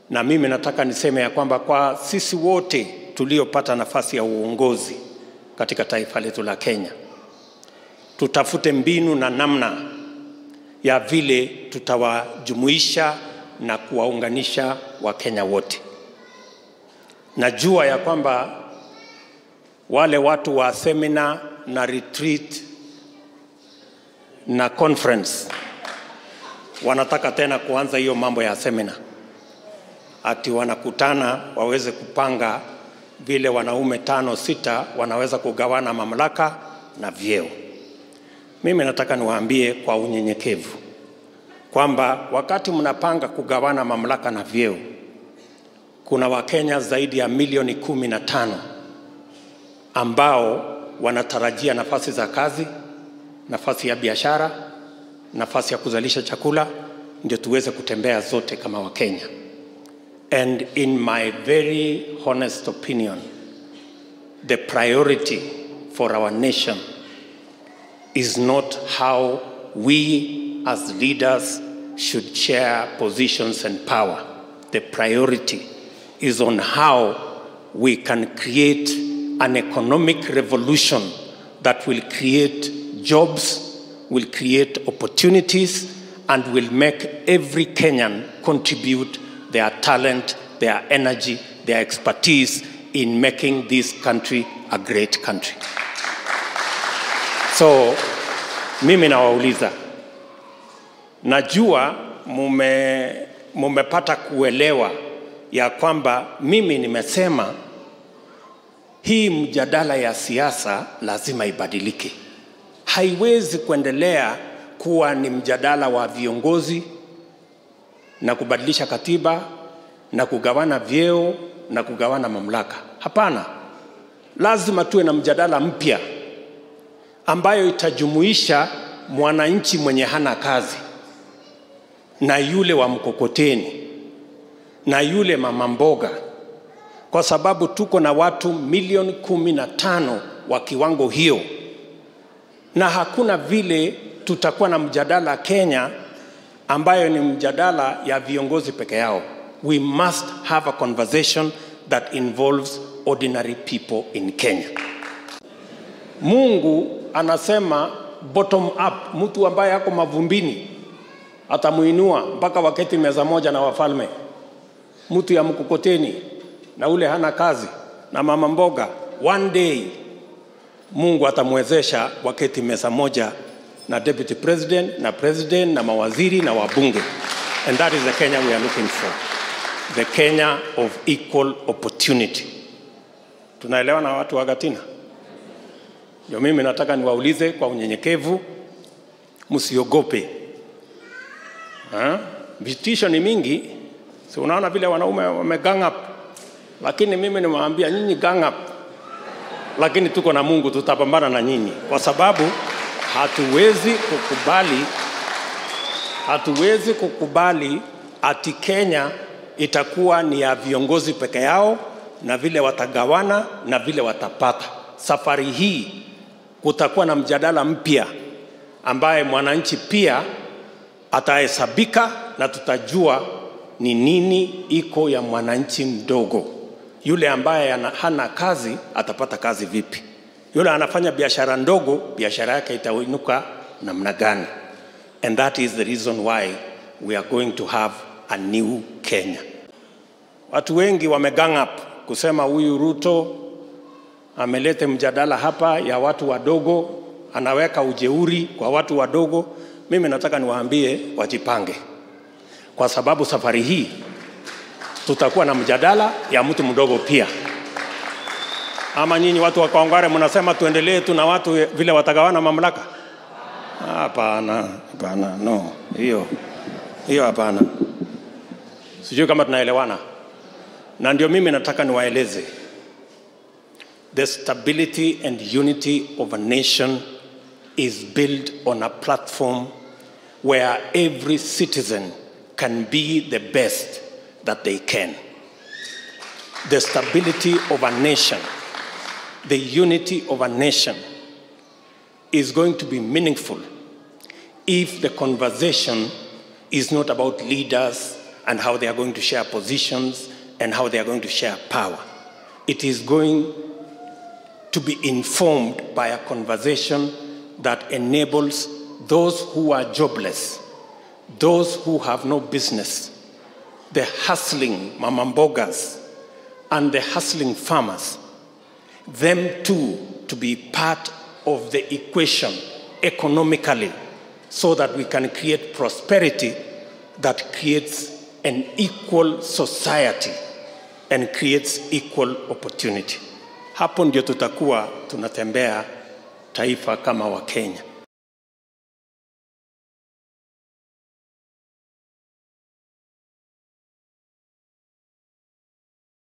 na mimi nataka niseme ya kwamba kwa sisi wote tuliopata nafasi ya uongozi katika taifa letu la Kenya, tutafute mbinu na namna ya vile tutawajumuisha na kuwaunganisha Wakenya wote. Najua ya kwamba wale watu wa seminar na retreat na conference wanataka tena kuanza hiyo mambo ya seminar, ati wanakutana waweze kupanga vile wanaume tano sita wanaweza kugawana mamlaka na vyeo. Mimi nataka niwaambie kwa unyenyekevu kwamba wakati mnapanga kugawana mamlaka na vyeo, kuna Wakenya zaidi ya milioni kumi na tano ambao wanatarajia nafasi za kazi, nafasi ya biashara, nafasi ya kuzalisha chakula, ndio tuweze kutembea zote kama Wakenya. And in my very honest opinion, the priority for our nation is not how we as leaders should share positions and power. The priority is on how we can create an economic revolution that will create jobs, will create opportunities, and will make every Kenyan contribute their talent, their energy, their expertise in making this country a great country. So mimi nawauliza, najua mume, mumepata kuelewa ya kwamba mimi nimesema hii mjadala ya siasa lazima ibadilike. Haiwezi kuendelea kuwa ni mjadala wa viongozi na kubadilisha katiba na kugawana vyeo na kugawana mamlaka. Hapana, lazima tuwe na mjadala mpya ambayo itajumuisha mwananchi mwenye hana kazi na yule wa mkokoteni na yule mama mboga, kwa sababu tuko na watu milioni kumi na tano wa kiwango hiyo, na hakuna vile tutakuwa na mjadala Kenya ambayo ni mjadala ya viongozi peke yao. We must have a conversation that involves ordinary people in Kenya. Mungu anasema bottom up, mtu ambaye ako mavumbini atamuinua mpaka waketi meza moja na wafalme. Mtu ya mkokoteni na ule hana kazi na mama mboga, one day Mungu atamwezesha waketi meza moja na deputy president na president na mawaziri na wabunge. And that is the Kenya we are looking for. The Kenya of equal opportunity. Tunaelewa na watu wa Gatina? Ndio mimi nataka niwaulize kwa unyenyekevu, msiogope. Ha? Vitisho ni mingi, si unaona vile wanaume wame gang up, lakini mimi nimewaambia nyinyi gang up, lakini tuko na Mungu, tutapambana na nyinyi kwa sababu hatuwezi kukubali, hatuwezi kukubali ati Kenya itakuwa ni ya viongozi peke yao na vile watagawana na vile watapata. Safari hii kutakuwa na mjadala mpya ambaye mwananchi pia atahesabika na tutajua ni nini iko ya mwananchi mdogo. Yule ambaye ana- hana kazi atapata kazi vipi? Yule anafanya biashara ndogo, biashara yake itainuka namna gani? And that is the reason why we are going to have a new Kenya. Watu wengi wamegang up kusema huyu Ruto amelete mjadala hapa ya watu wadogo, anaweka ujeuri kwa watu wadogo. Mimi nataka niwaambie wajipange, kwa sababu safari hii tutakuwa na mjadala ya mtu mdogo pia. Ama nyinyi watu wa Kawangware mnasema tuendelee tu na watu vile watagawana mamlaka? Hapana, hapana, no, hiyo hiyo hapana. Sijui kama tunaelewana, na ndio mimi nataka niwaeleze the stability and unity of a nation is built on a platform where every citizen can be the best that they can. The stability of a nation, the unity of a nation is going to be meaningful if the conversation is not about leaders and how they are going to share positions and how they are going to share power. It is going to be informed by a conversation that enables those who are jobless, those who have no business, the hustling mamambogas, and the hustling farmers, them too to be part of the equation economically so that we can create prosperity that creates an equal society and creates equal opportunity. Hapo ndio tutakuwa tunatembea taifa kama Wakenya.